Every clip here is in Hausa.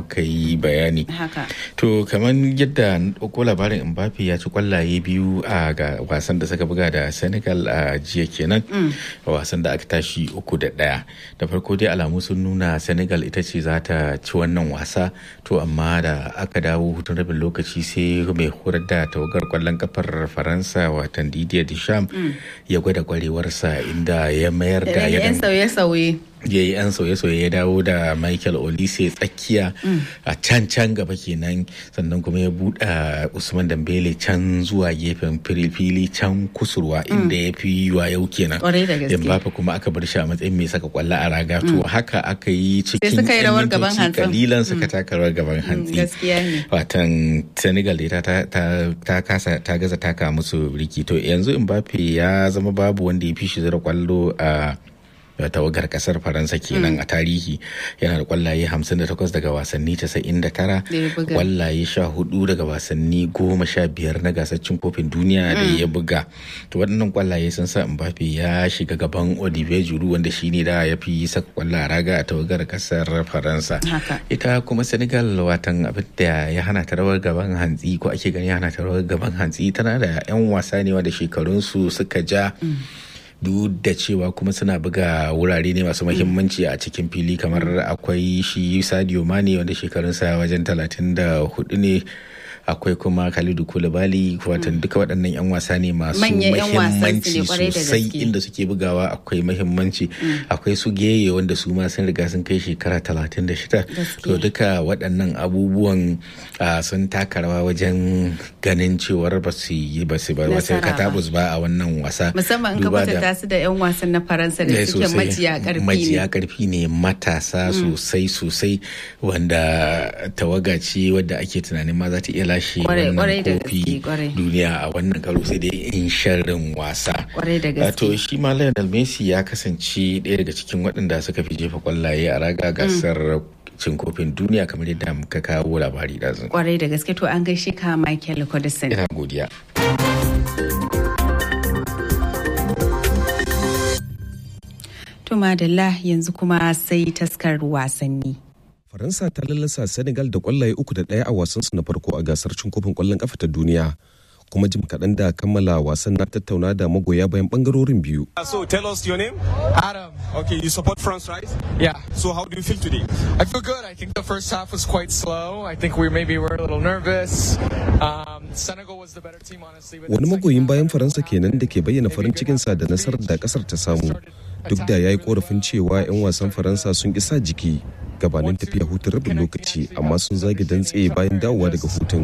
muka yi bayani haka to kamar yadda ko labarin mbappe ya ci kwallaye biyu a ga wasan da suka buga da senegal a jiya kenan wasan da aka tashi uku da daya da farko dai alamu sun nuna senegal ita ce za ta ci wannan wasa to amma da aka dawo hutun rabin lokaci sai mai horar da tawagar kwallon kafar faransa watan didier deschamps ya gwada kwarewarsa inda ya mayar da yan sauye-sauye ya yi 'yan sauye-sauye ya dawo da michael olise tsakiya a can can gaba kenan sannan kuma ya buɗe usman dambele can zuwa gefen fili can kusurwa inda ya fi yiwa yau kenan yambafa kuma aka bar shi a matsayin mai saka kwallo a raga to haka aka yi cikin rawar gaban hantsi kalilan suka taka rawar gaban hantsi watan senegal da ta kasa ta gaza taka musu riki to yanzu mbappe ya zama babu wanda ya fi shi zira kwallo a tawagar kasar faransa kenan a tarihi yana da kwallaye 58 daga wasanni 99 kwallaye 14 daga wasanni 15 na gasar cin kofin duniya da ya buga to waɗannan kwallaye sun sa mbappe ya shiga gaban olivier giroud wanda shine da ya fi saka kwalla raga a tawagar kasar faransa ita kuma senegal watan abin da ya hana ta rawar gaban hantsi ko ake gani ya hana ta rawar gaban hantsi tana da 'yan wasa ne wanda shekarunsu suka ja duk da cewa kuma suna buga wurare ne masu mahimmanci a cikin fili kamar akwai shi sadio mane wanda shekarunsa wajen 34 ne akwai kuma Khalidu Koulibaly watan duka waɗannan 'yan wasa ne masu mahimmanci sosai inda suke bugawa akwai mahimmanci akwai su geye wanda su ma sun riga sun kai shekara 36 to duka waɗannan abubuwan sun taka rawa wajen ganin cewar ba su yi ba su ba wata katabus ba a wannan wasa musamman in ka kwatanta su da 'yan wasan na faransa da suke majiya karfi ne majiya karfi ne matasa sosai sosai wanda tawaga ce wadda ake tunanin ma za ta iya lashe wannan kofi duniya a wannan karo sai dai in sharrin wasa. To shi ma Lionel Messi ya kasance ɗaya daga cikin waɗanda suka fi jefa kwallaye a raga gasar cin kofin duniya kamar yadda muka kawo labari da zan. Kwarai da gaske to an gaishe ka Michael Codison. Ina godiya. To madalla yanzu kuma sai taskar wasanni. Faransa ta lallasa Senegal da kwallaye uku da ɗaya a wasansu na farko a gasar cin kofin kwallon kafa ta duniya. Kuma jim kaɗan da kammala wasan na tattauna da magoya bayan ɓangarorin biyu. So tell us your name. Adam. Okay, you support France, right? Yeah. So how do you feel today? I feel good. I think the first half was quite slow. I think we maybe were a little nervous. Um, Senegal was the better team, honestly. Wani magoyin bayan Faransa kenan da ke bayyana farin cikinsa da nasarar da kasar ta samu. Duk da ya yi korafin cewa 'yan wasan Faransa sun isa jiki gabanin tafiya hutun rabin lokaci amma sun zage dantse bayan dawowa daga hutun.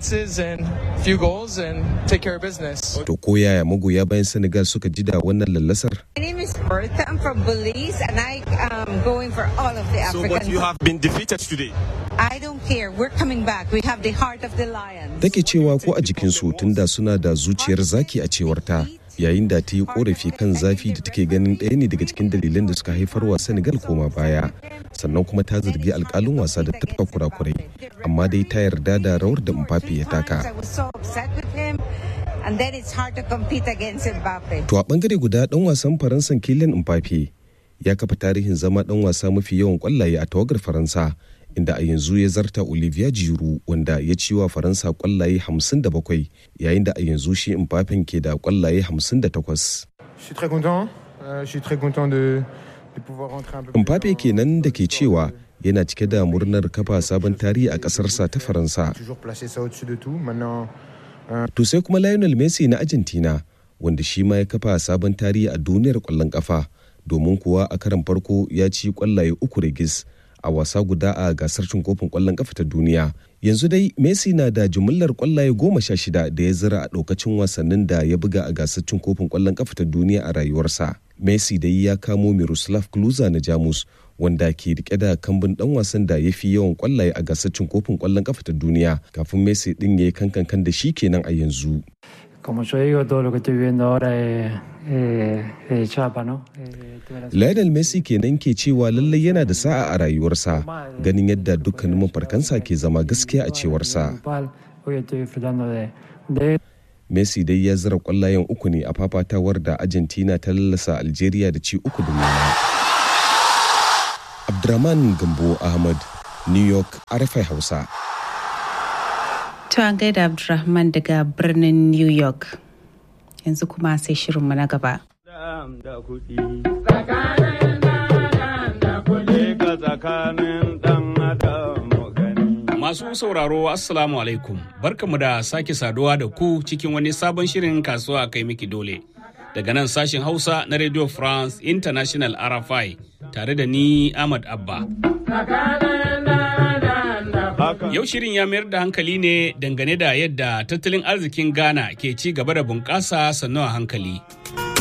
To ko yaya magoya bayan Senegal suka ji da wannan lallasar? My name is Bertha. I'm from Belize and I am going for all of the So African. but you have been defeated today. I don't care. We're coming back. We have the heart of the lion. Take cewa ko a jikinsu tunda suna da zuciyar zaki a cewar ta. yayin da ta yi korafi kan zafi da take ganin ɗaya ne daga cikin dalilan da suka haifar wa Senegal koma baya sannan kuma ta zargi alkalin wasa da tafka kurakurai amma dai ta yarda da rawar da Mbappe ya taka. I was so upset with him. And then it's hard to compete against Mbappe. To a bangare guda dan wasan Faransan Kylian Mbappe ya kafa tarihin zama dan wasa mafi yawan kwallaye a tawagar Faransa inda a yanzu ya zarta Olivier Giroud wanda ya ci wa Faransa kwallaye 57 yayin da a yanzu shi Mbappe ke da kwallaye 58. Je suis très content. Euh, je suis très content de, de pouvoir rentrer un peu plus Mbappe kenan da ke cewa yana cike da murnar kafa sabon tarihi a ƙasarsa ta Faransa. toujours placer ça au-dessus de tout. Maintenant, To sai kuma Lionel Messi na Argentina wanda shi ma ya kafa sabon tarihi a duniyar ƙwallon ƙafa domin kuwa a karan farko ya ci ƙwallaye uku rigis a wasa guda a gasar cin kofin ƙwallon ƙafa ta duniya. Yanzu dai Messi na da jumillar ƙwallaye goma sha shida da ya zira a ɗaukacin wasannin da ya buga a gasar cin kofin ƙwallon ƙafa ta duniya a rayuwarsa. Messi dai ya kamo Miroslav Klose na Jamus wanda ke rike da kambun dan wasan da ya fi yawan kwallaye a gasar cin kofin kwallon kafa ta duniya kafin Messi din ya yi kankan da shi kenan a yanzu. Como yo digo, todo lo que estoy viviendo ahora es, es- es chapa, ¿no? Eh, tuve la- Lionel Messi kenan ke cewa lallai yana da sa'a a rayuwarsa ganin yadda dukkanin mafarkansa ke zama gaskiya a cewarsa. principal. Hoy estoy disfrutando de, de Messi dai ya zira kwallayen uku ne a fafatawar da Argentina ta lallasa Algeria da ci uku da nema. Abdurrahman Gambo Ahmad New York RFI Hausa. To an gaida Abdulrahman daga birnin New York. Yanzu kuma sai shirinmu na gaba. Masu sauraro Assalamu alaikum barkamu da sake saduwa da ku cikin wani sabon shirin kasuwa kai miki dole. Daga nan sashen Hausa na Radio France International RFI tare da ni Ahmad Abba. Yau shirin ya mayar da hankali ne dangane da yadda tattalin arzikin Ghana ke ci gaba da bunƙasa sannu a hankali.